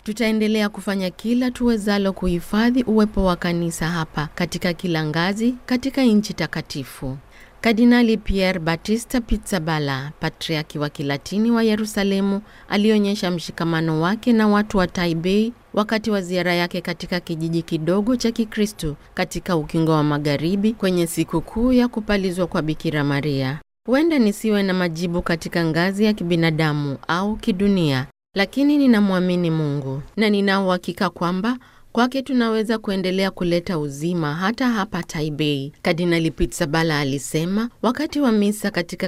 Tutaendelea kufanya kila tuwezalo kuhifadhi uwepo wa kanisa hapa katika kila ngazi katika nchi takatifu. Kardinali Pier Battista Pizzaballa, patriaki wa Kilatini wa Yerusalemu, alionyesha mshikamano wake na watu wa Taipei wakati wa ziara yake katika kijiji kidogo cha Kikristo katika ukingo wa Magharibi kwenye sikukuu ya kupalizwa kwa Bikira Maria. Huenda nisiwe na majibu katika ngazi ya kibinadamu au kidunia, lakini ninamwamini Mungu na nina uhakika kwamba kwake tunaweza kuendelea kuleta uzima hata hapa Taipei, Kardinali Pizzaballa alisema wakati wa misa katika